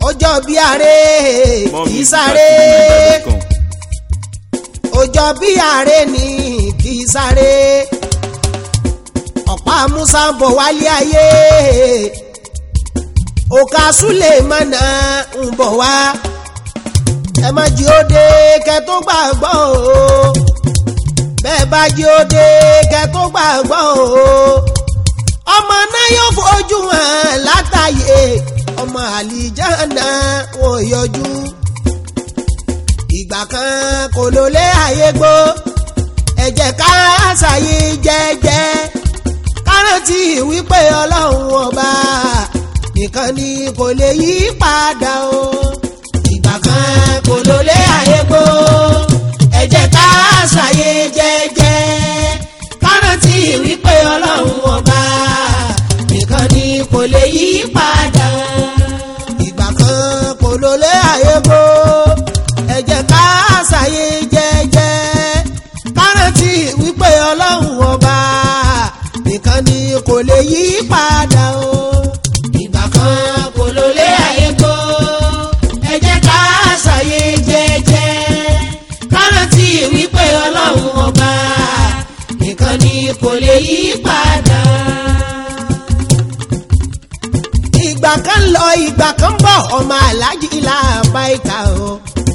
ọjọ́ bí ààrẹ kì í sáré ọjọ́ bí ààrẹ ni kì í sáré ọ̀pá musa ń bọ̀ wálé ayé òkà Sulemana ń bọ̀ wá ẹ má jí ó dé kẹ tó gbàgbọ́ o bẹ́ẹ̀ bá jí ó dé kẹ tó gbàgbọ́ o ọmọ náà yóò fojú hàn látàyè ọmọ àlìjáná wọn ò yọjú ìgbà kan kò ló lé ayé gbó ẹ jẹ́ ká ṣàyè jẹ́jẹ́ rántí wípé ọlọ́run ọba nìkan ni kò lè yí padà o. ìgbà kan kò ló lé ayé gbó ẹ jẹ́ ká ṣàyè jẹ́jẹ́ ká rántí wípé ọlọ́run ọba nìkan ni kò lè yí padà o. ìgbà kan kò ló lé ayé gbó ẹ jẹ́ ká ṣàyè jẹ́jẹ́ ká rántí wípé ọlọ́run ọba nìkan ni kò lè yí padà o. ìgbà kan kò ló lé ayé kó ẹ jẹ́ ká ṣàyè jẹ́jẹ́ kárántì wípé ọlọ́run ọba nìkan ni kò lè yí padà. ìgbà kan lọ ìgbà kan bọ̀ ọmọ aláàjì làbá ìka o.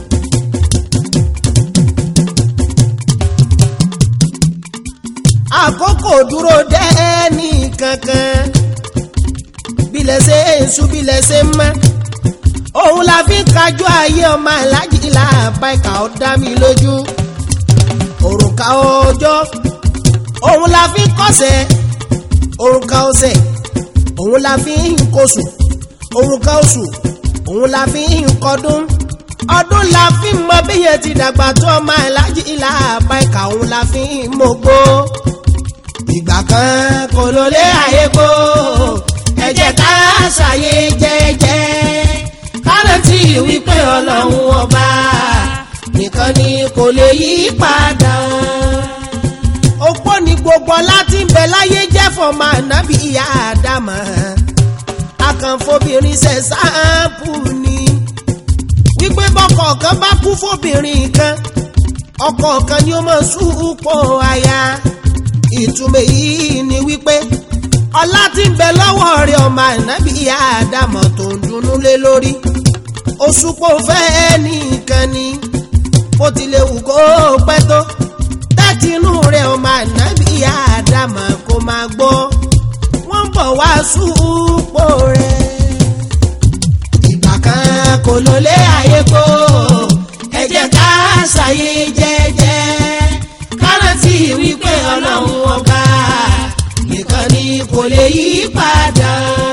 àkókò dúró dẹ́ni kankan bílẹ̀ ṣe ń sùn bílẹ̀ ṣe ń mọ́ òun la fi ń kájú ayé ọmọ aláàjì làbá ìka ó dá mi lójú òrùka ọjọ́ òun la fi ń kọ́sẹ̀ òrùka ọ̀sẹ̀ òun la fi ń kóṣù òrùka oṣù òun la fi ń kọdún ọdún la fi ń mọ bí yẹn ti dàgbà tó ọmọ aláàjì làbá ìka òun la fi ń mọ̀gbó ìgbà kan kò ló lé ayé kó ẹ jẹ́ ká ṣàyè jẹ́jẹ́ kárẹ́tì wípé ọlọ́run ọba nìkan ni kò lè yí padà. opó ni gbogbo láti ń bẹ láyé jẹ́ fọmọ ànábì ìyá àdámà akànfobìnrin ṣe sáàpù ni wípé bọ́kọ̀ kan bá kú fóbìnrin kan ọkọ kan ni ó mọ̀ súpọ̀ aya ìtumọ̀ yìí ni wípé ọlá tí ń bẹ lọ́wọ́ rẹ̀ ọmọ ànábì ìyá àdámọ̀ tó ń dunnú lé lórí òṣùpọ̀ fẹ́ nìkan ni bó tilẹ̀ wù kó pẹ́ tó tẹ́tí inú rẹ̀ ọmọ ànábì ìyá àdámọ̀ kó máa gbọ́ wọ́n ń bọ̀ wá súpọ̀ rẹ̀ ìgbà kan kò ló lé ayé kó ẹ jẹ́ ká ṣàyè jẹ́jẹ́ kárántì wípé ọlọ́run ọba nìkan ni kò lè yí padà.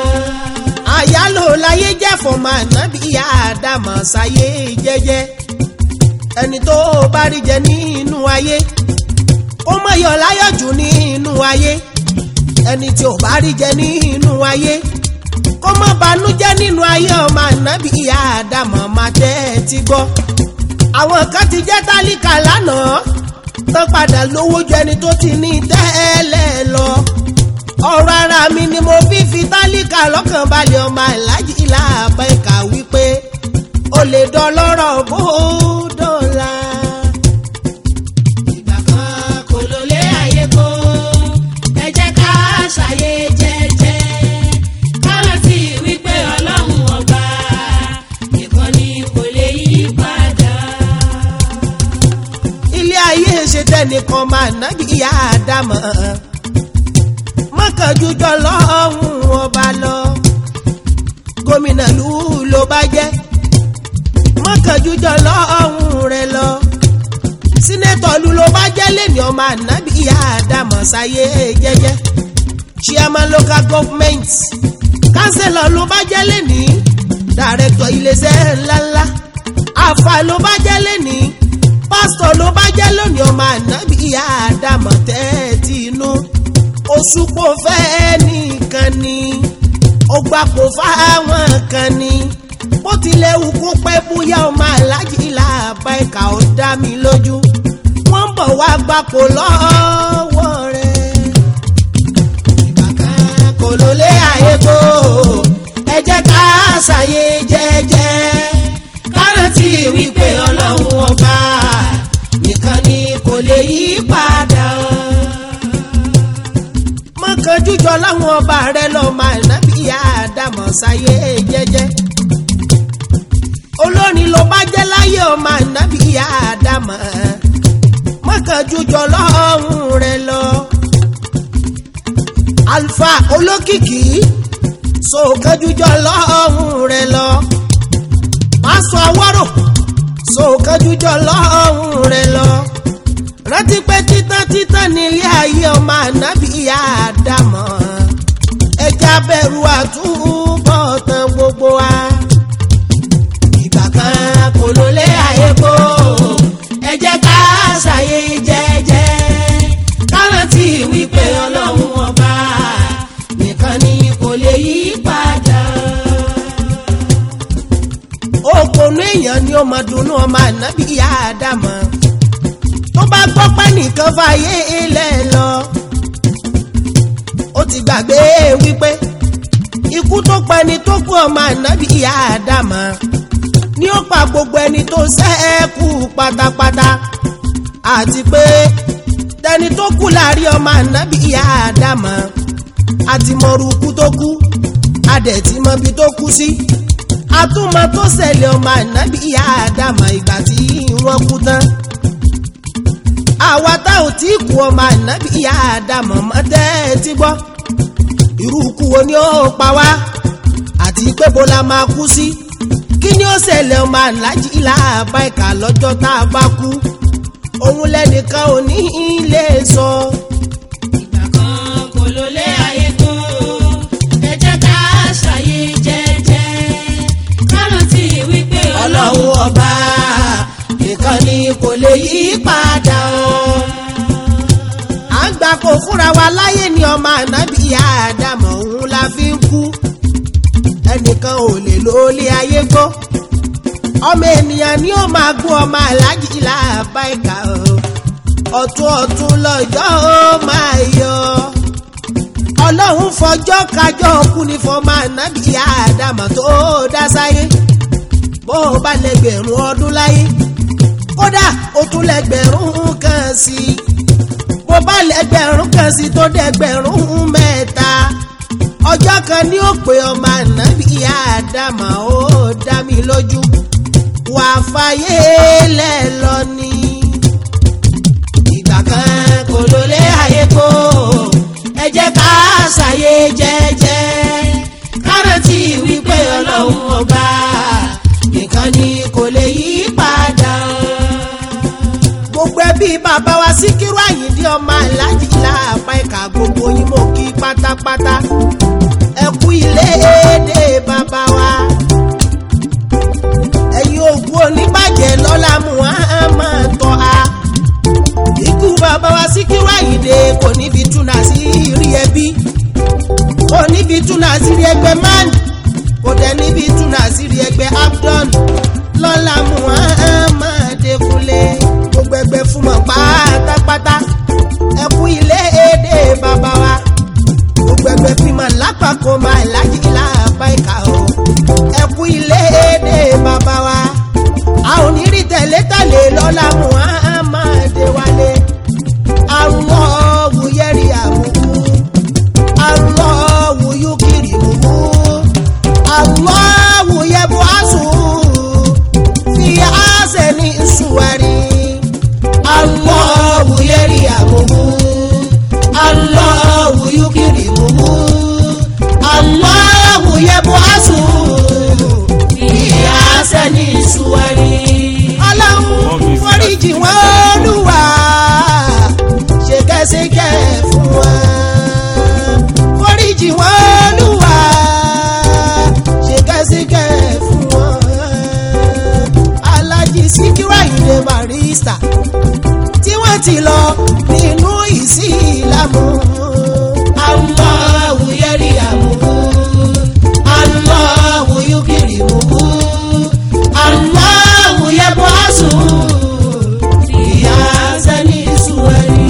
àyálò láyé jẹ́ fọmọ ànábì ìyá àdàmọ̀ sáyé jẹ́jẹ́ ẹni tó bá rí jẹ nínú ayé ó mọ̀ yọ̀ láyọ̀ jù nínú ayé ẹni tí ò bá rí jẹ nínú ayé kó má banújẹ́ nínú ayé ọmọ ànábì ìyá àdàmọ̀ máa tẹ́ ẹ ti gbọ́ àwọn kan ti jẹ́ tálíkà lánàá tó padà lówó ju ẹni tó ti ní tẹ́lẹ̀ lọ. ọ̀rọ̀ ara mi ni mo fi fi tálíkà lọ́kàn balẹ̀ ọmọ aláàjì làbá ìkà wípé o lè dọlọ́rọ̀ bó dọ̀la. ìgbà kan kò ló lé ayé kó ẹ jẹ́ ká ṣàyè jẹ́jẹ́ kárántì wípé ọlọ́run ọba nìkan ni kò lè yí padà ilé ayé ṣe tẹnìkan máa nábì ìyá àdámọ̀ mọ́kànjújọ lọ́hùn ọba lọ gómìnà lù ló bá jẹ́ mọ́kànjújọ lọ́hùn rẹ lọ sínétọ̀ lù ló bá jẹ́ lẹ́ni ọmọ ànábì ìyá àdámọ̀ sáyé jẹ́jẹ́ chairman local government councillor ló bá jẹ́ lẹ́ni director iléeṣẹ́ ńláńlá àfà ló bá jẹ́ lẹ́ni pásítọ̀ ló bá jẹ́ lónìí ọmọ ànábì ìyá àdàmọ̀ tẹ́ẹ̀tì inú oṣùpọ̀ fẹ́ nìkan ni ó gbapò fáwọn kan ni bó tilẹ̀ wù kó pẹ́ bóyá ọmọ aláàjì làbá ẹ̀ka ó dá mi lójú wọ́n ń bọ̀ wá gbapò lọ́wọ́ rẹ̀. ìgbà kan kò ló lé ayé kó ẹ jẹ́ ká ṣàyè jẹ́jẹ́ jújọ láwọn ọba rẹ lọ máa nábì àdàmọ̀ sáyé jẹ́jẹ́ olórin ló bá jẹ́ láyé ọmọ nábì àdàmọ̀ mọ́kàn jújọ lọ́hùn rẹ lọ alfa olókìkí sọ̀kan jújọ lọ́hùn rẹ lọ pásọ awọ́rò sọ̀kan jújọ lọ́hùn rẹ lọ rántí pé títán títán nílé ayé ọmọ ànábì àdàmọ̀ ẹja bẹ̀rù àtúbọ̀ tán gbogbo wa. ìgbà kan kò ló lé ayé kó ẹ jẹ́ ká ṣàyè jẹ́jẹ́ kárántì wípé ọlọ́run ọba nìkan ni kò lè yí padà. òpònú èèyàn ni ó máa dunnú ọmọ ànábì àdàmọ̀ tó bá gbọ́ pé nìkan fàyè ilẹ̀ lọ. ó ti gbàgbé wípé ikú tó pa ẹni tó kú ọmọ ànábì ìyá àdàmà ni ó pa gbogbo ẹni tó ṣẹ́kù pátápátá àti pé tẹni tó kú láàrin ọmọ ànábì ìyá àdàmà àti mọ̀rù kú tó kú adẹ̀tí mọ̀bi tó kú sí àtúmọ̀ tó ṣẹlẹ̀ ọmọ ànábì ìyá àdàmà ìgbà tí wọ́n kú tán àwa tá ò tí kú ọmọ ànábì ìyá àdàmọ̀ mọ́ tẹ́ ti gbọ́ irú ikú wo ni ó pa wá àti pé bó la máa kú sí kí ni ó ṣẹlẹ̀ ọmọ aláàjì làbá ìkà lọ́jọ́ tá a bá kú òun lẹ́nìkan ò ní ilé sọ. ìgbà kan kò ló lé ayé tó ẹ jẹ́ ká ṣàyè jẹ́jẹ́ kárántì wípé ọlọ́run ọba nìkan ni kò lè yí padà o. à ń gbà kó fúnra wa láyé ni ọmọ ànábì àdàmọ̀ òun la fi ń kú ẹnìkan ò lè lólé ayé gbó ọmọ ènìyàn ni ó máa gún ọmọ aláàjì làbá ìkà o ọ̀tún ọ̀tún lọ́jọ́ ó máa yọ ọlọ́run fọjọ́ kájọ́ kú ní fọmọ ànábì àdàmọ̀ tó dá sáyé bó o bá lẹ́gbẹ̀rún ọdún láyé kódà o tún lẹ́gbẹ̀rún kan sí i bó bá lẹ́gbẹ̀rún kan sí i tó dẹ́gbẹ̀rún mẹ́ta ọjọ́ kan ní ó pé ọmọ ànábì àdàmà ó dá mi lójú wà fàyè lẹ̀ lọ ni. ìgbà kan kò ló lé ayé kó ẹ jẹ́ ká ṣàyè jẹ́jẹ́ kárántì wípé ọlọ́run ọba nìkan ni kò lè yí padà. gbogbo ẹbí bàbá wa Síkírù Àyìndé ọmọ aláàjì láàpá ẹ̀ka gbogbo yín mo kí pátápátá ẹ kú ilé èdè bàbá wa. ẹ̀yin ògùn oníbàjẹ́ lọ́la Muhammad tọ́ a. ikú bàbá wa Síkírù Àyìndé kò ní fi túnà sí rí ẹbí kò ní fi túnà sí rí ẹgbẹ́ mánì kò dẹ̀ níbi túnà sírí ẹgbẹ́ abdon lọ́la Muhammad Kúnlé gbogbo ẹgbẹ́ fún mọ̀ pátápátá ẹkú ilé èdè bàbá wa gbogbo ẹgbẹ́ fímọ̀ lápapọ̀ máa láyé láàbá ìka o ẹkú ilé èdè bàbá wa a ò ní rí tẹ̀lé-tẹ̀lé lọ́la Muhammad wálé àrùn ọ̀wù yẹ́rì àmúkú àrùn ọ̀wù yúkìrì mú Allahu yab'asu fi ahsani suwari Allahu yarhamuhu Allahu yukrimuhu Allahu yab'asu fi ahsani suwari. Ọlọ́run foríjì wọ́n Olúwa ṣèkẹ́ṣèkẹ́ fún wa foríjì wọ́n Olúwa ṣèkẹ́ṣèkẹ́ fún wọn. Aláàjì Síkírù Àyìndé Barrister tí wọ́n ti lọ nínú ìsìlámù. Allahu yarhamuhu, Allahu yukrimuhu, Allahu yab'asu fi ahsani suwari.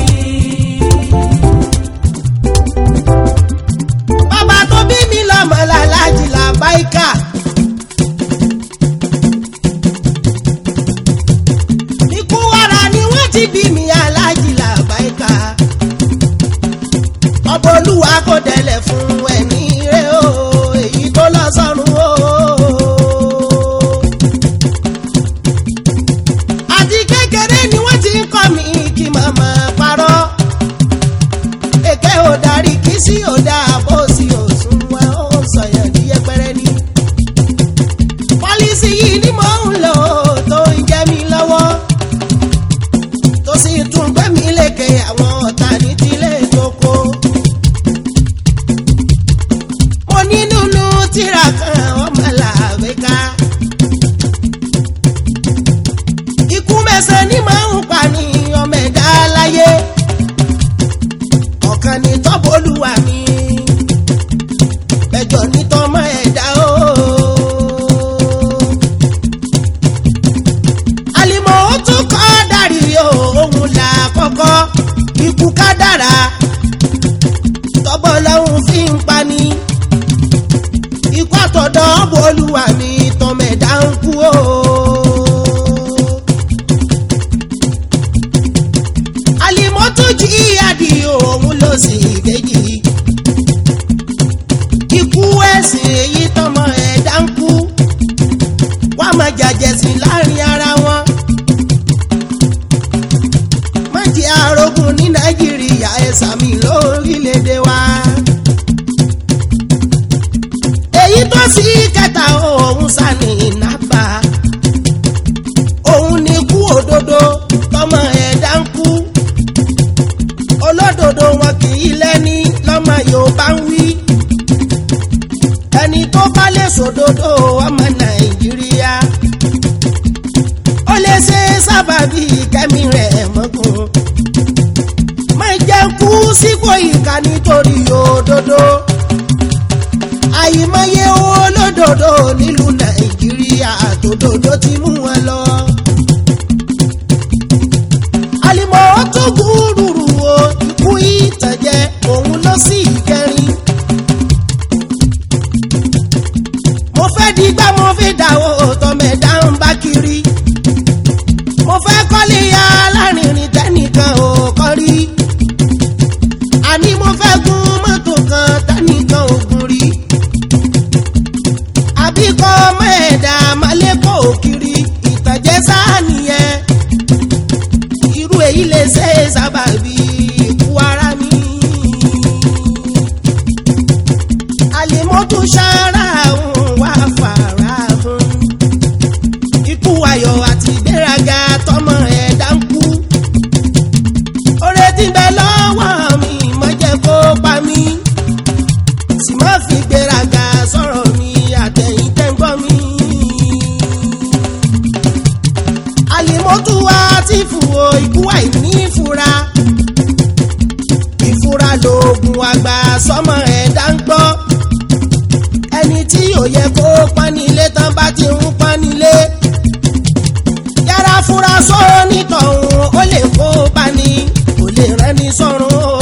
bàbá tó bí mi lọ́mọ làlájì làbáìkà. ikú wàrà ni wọ́n ti bí mi alájì làbáìkà. ọbọ̀lú kólúwa kò dẹ̀lẹ̀ fún ẹni rẹ̀ o èyí tó lọ sọ́run o. àti kékeré ni wọ́n ti ń kọ́ mi kí màmá parọ́ èké ò darí kí sí ò dáa bó sì ò sún wọn ó sọyàn ní yẹpẹrẹ ni. pọ́lísì yìí ni mò ń lò tó ń jẹ́ mi lọ́wọ́ tó sì tún gbé mi lékè àwọn ọ̀tá ní tilé ìjókòó. mo ní nínú tíra kan ọmọ làwé ká. ikú mẹ́sàn-án ni màá ń pa ní ọmọ ẹ̀dá láyé ọ̀kan ní tọ́bọ̀lùwà mi ẹjọ́ ní tọ́mọ ẹ̀dá o. àlìmọ̀ ó tún kọ́ dàrí o òun là kọ́kọ́ ikú ká dára tọ́bọ̀ lọ́hùn fi ń pani ikú àtọ̀dọ̀ bọ̀lùwà mi tọ́mọ ẹ̀dá ń kú o. àlìmọ́tò jí àdì òun ló sì kejì. ikú ẹ̀sìn èyí tọmọ ẹ̀dá ń kú. wá máa jàjẹ̀sìn láàrin ara wọn. má jẹ́ arógun ní nàìjíríà ẹ̀sà mi lórílẹ̀‐èdè wa. èyí tó sì kẹta òun sani nàbà. òun ni kú òdodo tọmọ ẹ̀dá ń kú olódodo wọn kì í lẹ́ni lọ́mọ yorùbá ń wí. ẹni tó bá lè sòdodo ọmọ nàìjíríà. ó lè ṣe sábàbí kẹ́mi rẹ̀ mọ́gùn. má jẹ́ kú sípò ìka nítorí òdodo. àyìmọye olódodo nílùú nàìjíríà tòdodo ti mú wọn lọ. àlìmọ́ ó tún gúrúrú o ikú ìtànjẹ òun ló sì kẹrin. mo fẹ́ digbá mo fi dàwọ́ tọmẹ̀dá ń bá kiri. mo fẹ́ kọ́lé ya alárinrin tẹ́nìkan ò kọ́ rí. àní mo fẹ́ gun mọ́tò kan tẹ́nìkan ò gun rí. àbí kọ́ ọmọ ẹ̀dá malẹ́kọ̀ọ́ kiri ìtànjẹ sáà nìyẹn irú èyí lè ṣe é sábàbí ikú ara mi. àlèmọ́tò ṣara òun wá fara fún. ikú ayọ̀ àti ìgbéraga tọmọ ẹ̀dá ń kú. oore tí ń bẹ lọ́wọ́ mi má jẹ́ kó pa mí. sì má fi ìgbéraga sọ̀rọ̀ mi àtẹ̀yìn tẹ́ńgbọ́n mi àlèmọ́tò wa ti fò ikú àìní ìfura ìfura lóògùn àgbà sọmọ ẹ̀dá ń gbọ́ ẹni tí ò yẹ kó panilé tán bá ti ń panilé yára fura sọ nítọ̀hún ó lè kó pani kò lè rẹ́ni sọ́run o.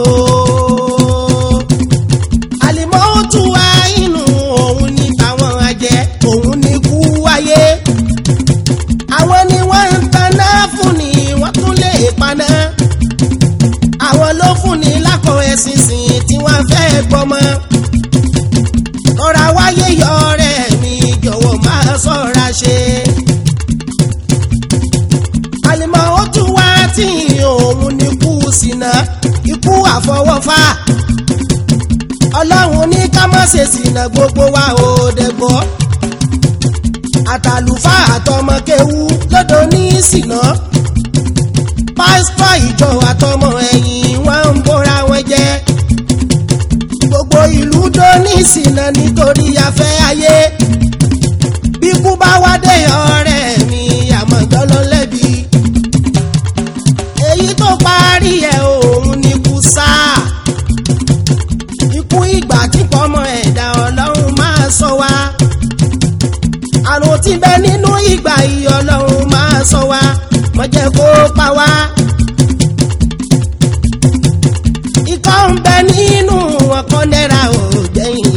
àlèmọ́tò wa inú òun ní tàwọn àjẹ́ òun ní kú wáyé àwọn ni wọ́n ń taná fún ni wọ́n tún lè paná. àwọn ló fún ni lákọ̀ ẹ̀sìn sìn tí wọ́n fẹ́ gbọ́mọ. lọ́ra wáyé yọ ọ̀rẹ́ mi jọ̀wọ́ máa ṣọ́ra ṣe. àlìmọ́ ó tún wá tí òun ní kú sínà ikú àfọwọ́fà. ọlọ́run ní ká má ṣe sínà gbogbo wa ò dẹ̀gbọ́ àtàlùfáà àtọmọkéwú lọ́dọ̀ ní ìsìná pásítọ̀ ìjọ àtọmọ ẹ̀yìn wọn ń bóra wọn jẹ́ gbogbo ìlú tó ní ìsìná nítorí afẹ́ ayé bí kú bá wá dé ọ̀rẹ́ mi àmọ̀jọ́ ló lẹ́bi èyí tó parí ẹ̀ òun ni kú sáà ikú ìgbà tí pọ́mọ ẹ̀dá ọlọ́run máa sọ wá àrùn tí bẹ nínú ìgbà yìí ọlọ́run máa sọ wá má jẹ́ kó pa wá. ikọ́ ń bẹ nínú wọn kan náírà ò gbẹ̀yìn.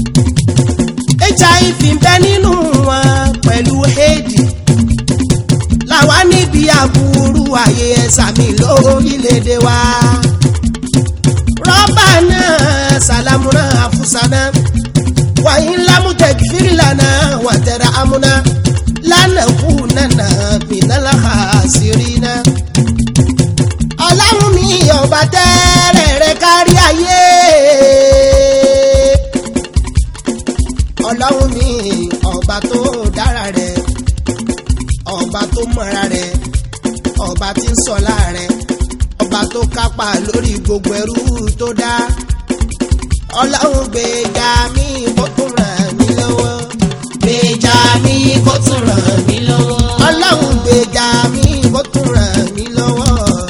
hiv ń bẹ nínú wọn pẹ̀lú éèdì. làwa níbi àbúrú ayé ẹ̀sà mi lórílẹ̀‐èdè wa. rọ́bà náà salamuna afusana wàyí lamutẹkifiri lana wàtẹrẹ amuna lánàkú nana minala hasirina. ọlọ́run mi ọba tẹ́rẹ̀ rẹ kárí ayé. ọlọ́run mi ọba tó dára rẹ ọba tó mọ̀ra rẹ ọba tí ń sọ̀lá rẹ ọba tó kápá lórí gbogbo ẹrú tó dá ọlọ́run gbèjà mi kó tún ràn mí lọ́wọ́ gbèjà mi kó tún ràn mí lọ́wọ́. ọlọ́run gbèjà mi kó tún ràn mí lọ́wọ́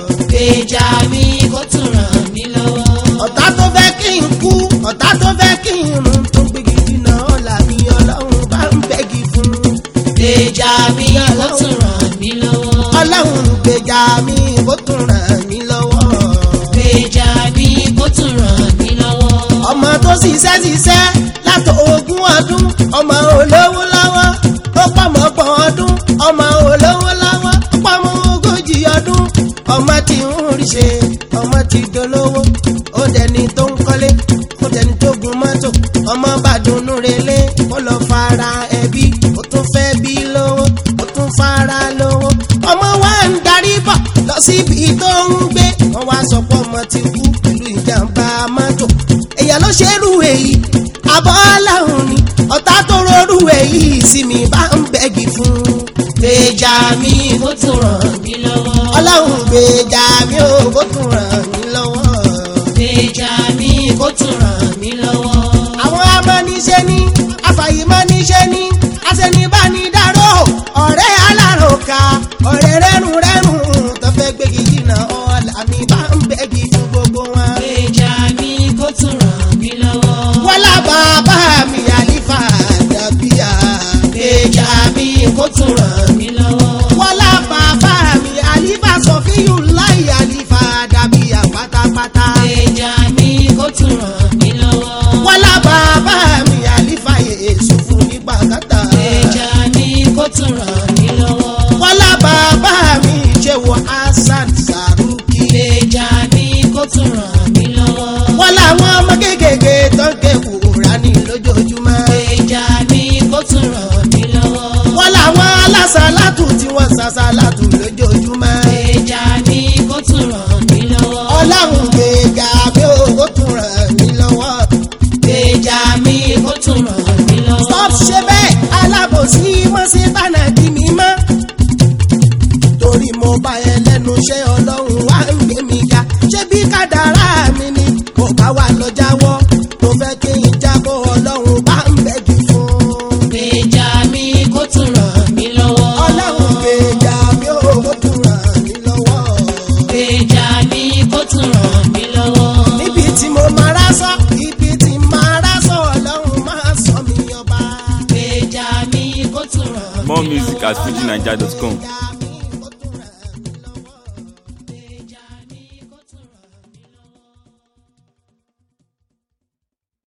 gbèjà mi kó tún ràn mí lọ́wọ́. ọ̀tá tó fẹ́ kí n kú ọ̀tá tó fẹ́ kí n run tó gbégi dínà ọ̀la mi ọlọ́run bá ń bẹ́gi fún un. gbèjà mi kó tún ràn mí lọ́wọ́. ọlọ́run gbèjà mi kó tún ràn mí lọ́wọ́. gbèjà mi kó tún ràn mí lọ́wọ́. ọmọ tó ṣiṣẹ́ ṣiṣẹ́ látò ogún ọdún ọmọ olówó lọ́wọ́ ó pọ̀mọ́ ọgbọ̀n ọdún ọmọ olówó lọ́wọ́ ó pọ̀mọ́ ogójì ọdún ọmọ tí ń rí ṣe ọmọ tí dolówó ó dẹni tó ń kọ́lé ó dẹni tó gun mọ́tò ọmọ bá dunnú relé ó lọ fara ẹbí ó tún fẹ́ bí lówó ó tún fara lówó ọmọ wa ń darí bọ̀ lọ síbi tó ń gbé wọ́n wá sọ pé ọmọ ti kú pẹ̀lú ìjàmbá mọ́tò èèyàn ló ṣerú èyí àbọ̀ ọlọ́run ni ọ̀tá tó rọrú èyí sí mi bá ń bẹ́gi fún un. gbèjà mi kó tún ràn mí lọ́wọ́. ọlọ́run gbèjà mi ò kó tún ràn mí lọ́wọ́. gbèjà mi kó tún ràn mí lọ́wọ́. àwọn amọ́niṣẹ́ ní afàyèmọ́niṣẹ́ ní aṣẹ́nibánidáró ọ̀rẹ́ aláròkà ọ̀rẹ́ rẹ́rùnrẹ́rùn tó fẹ́ gbégi jìnnà ọ̀la mi bá ń bẹ́gi fún gbogbo wọn. gbèjà mi kó tún ràn mí lọ́wọ́. wọ́lá bàbá mi àlífà dàbíyà. gbèjà mi kó tún ràn mí lọ́wọ́. wọ́lá bàbá mi àlífà sọ̀fíyù láì àlífà dàbíyà pátápátá. gbèjà mi kó tún ràn mí lọ́wọ́. wọ́lá bàbá mi àlífà yéésù fún nígbà kàtà. gbèjà mi kó tún ràn mí lọ́wọ́. wọ́lá bàbá mi jẹ́wọ́ hasan saruki. gbèjà mi kó tún ràn mí lọ́wọ́. wọ́lá àwọn ọmọ kéékèèké tó ń ké kúránì lójoojúmọ́. gbèjà mi kó tún ràn mí lọ́wọ́. wọ́lá àwọn alásàlátù tí wọ́n sàsàlátù lójoojúmọ́. gbèjà mi kó tún ràn mí lọ́wọ́. ọlọ́run gbèjà mi ò kó tún ràn mí lọ́wọ́. gbèjà mi kó tún ràn mí lọ́wọ́. stop ṣe bẹ́ẹ̀ alábòsí mọ́ sí tánà kí mi mọ́. torí mo bá ẹ lẹ́nu iṣẹ́ ọlọ́run wá ń gbé mi ga ṣé bí kádàrá mi ni mo bá wà lọ jáwọ́ mo fẹ́ kí n jábọ́ ọlọ́run bá ń bẹ́gi fún. gbèjà mi kó tún ràn mí lọ́wọ́. ọlọ́run gbèjà mi ò kó tún ràn mí lọ́wọ́. gbèjà mi kó tún ràn mí lọ́wọ́. níbi tí mo máa rá sọ ibi tí máa rá sọ ọlọ́run máa sọ mi ọba. gbèjà mi kó tún ràn mí lọ́wọ́. More music at fujinaija.com. Gbèjà